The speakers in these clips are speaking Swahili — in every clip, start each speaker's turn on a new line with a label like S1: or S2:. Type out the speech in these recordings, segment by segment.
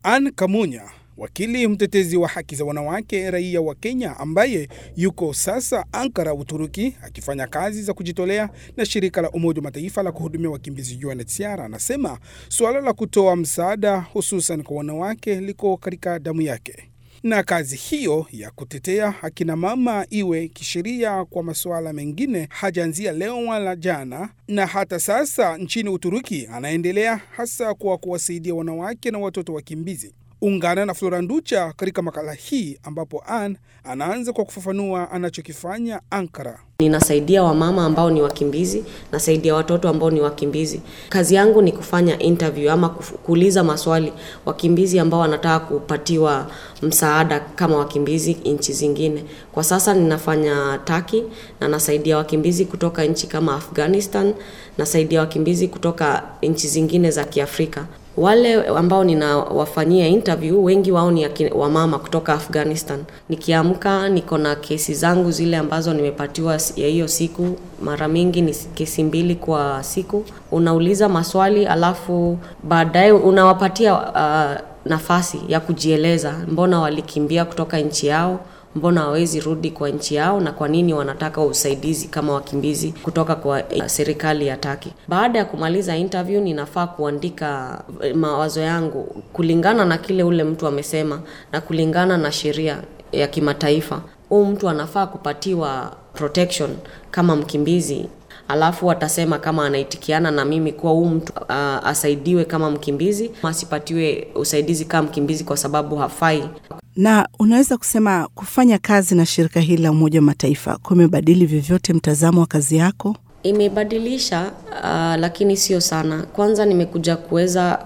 S1: Ann Kamunya, wakili mtetezi wa haki za wanawake raia wa Kenya ambaye yuko sasa Ankara, Uturuki, akifanya kazi za kujitolea na shirika la Umoja wa Mataifa la kuhudumia wakimbizi UNHCR, anasema suala la kutoa msaada hususan kwa wanawake liko katika damu yake na kazi hiyo ya kutetea akina mama iwe kisheria kwa masuala mengine hajaanzia leo wala jana, na hata sasa nchini Uturuki anaendelea hasa kwa kuwasaidia wanawake na watoto wakimbizi. Ungana na Flora Nducha katika makala hii ambapo Ann anaanza kwa kufafanua anachokifanya Ankara.
S2: Ninasaidia wamama ambao ni wakimbizi, nasaidia watoto ambao ni wakimbizi. Kazi yangu ni kufanya interview ama kuuliza maswali wakimbizi ambao wanataka kupatiwa msaada kama wakimbizi nchi zingine. Kwa sasa ninafanya Turkey na nasaidia wakimbizi kutoka nchi kama Afghanistan, nasaidia wakimbizi kutoka nchi zingine za Kiafrika. Wale ambao ninawafanyia interview wengi wao ni wamama kutoka Afghanistan. Nikiamka niko na kesi zangu zile ambazo nimepatiwa ya hiyo siku. Mara mingi ni kesi mbili kwa siku. Unauliza maswali alafu baadaye unawapatia uh, nafasi ya kujieleza, mbona walikimbia kutoka nchi yao mbona hawezi rudi kwa nchi yao na kwa nini wanataka usaidizi kama wakimbizi kutoka kwa serikali ya Taki. Baada ya kumaliza interview, ninafaa kuandika mawazo yangu kulingana na kile ule mtu amesema na kulingana na sheria ya kimataifa. Huyu mtu anafaa kupatiwa protection kama mkimbizi alafu watasema kama anaitikiana na mimi kuwa huu mtu uh, asaidiwe kama mkimbizi, asipatiwe usaidizi kama mkimbizi kwa sababu hafai.
S3: Na unaweza kusema kufanya kazi na shirika hili la Umoja wa Mataifa kumebadili vyovyote mtazamo wa kazi yako?
S2: Imebadilisha uh, lakini sio sana. Kwanza nimekuja kuweza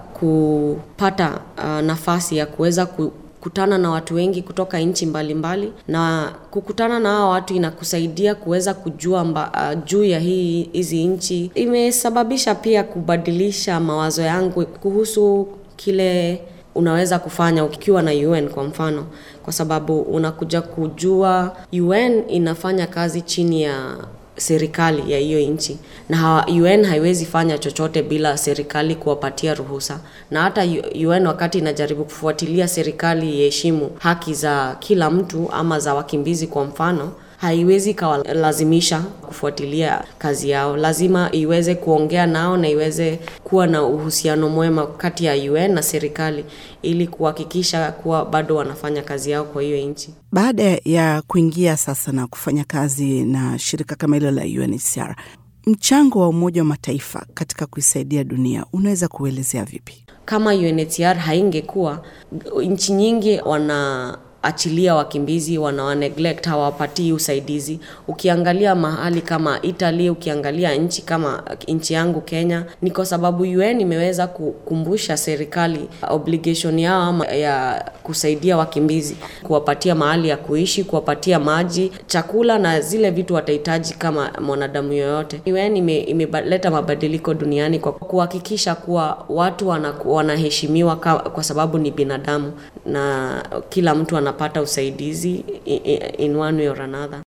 S2: kupata uh, nafasi ya kuweza ku kutana na watu wengi kutoka nchi mbalimbali, na kukutana na hao watu inakusaidia kuweza kujua mba, uh, juu ya hii hizi nchi. Imesababisha pia kubadilisha mawazo yangu kuhusu kile unaweza kufanya ukiwa na UN kwa mfano, kwa sababu unakuja kujua UN inafanya kazi chini ya serikali ya hiyo nchi na UN haiwezi fanya chochote bila serikali kuwapatia ruhusa. Na hata UN wakati inajaribu kufuatilia serikali iheshimu haki za kila mtu ama za wakimbizi kwa mfano, haiwezi kawalazimisha kufuatilia kazi yao. Lazima iweze kuongea nao na iweze kuwa na uhusiano mwema kati ya UN na serikali ili kuhakikisha kuwa bado wanafanya kazi yao kwa hiyo nchi.
S3: Baada ya kuingia sasa na kufanya kazi na shirika kama hilo la UNHCR, mchango wa Umoja wa Mataifa katika kuisaidia dunia unaweza kuelezea vipi?
S2: Kama UNHCR haingekuwa, nchi nyingi wana achilia wakimbizi wanawa neglect, hawapatii usaidizi. Ukiangalia mahali kama Italy, ukiangalia nchi kama nchi yangu Kenya, ni kwa sababu UN imeweza kukumbusha serikali obligation yao ama ya kusaidia wakimbizi, kuwapatia mahali ya kuishi, kuwapatia maji, chakula na zile vitu watahitaji kama mwanadamu yoyote. UN ime, imeleta mabadiliko duniani kwa kuhakikisha kuwa watu wanaheshimiwa kwa sababu ni binadamu na kila mtu anapata usaidizi in one way or another.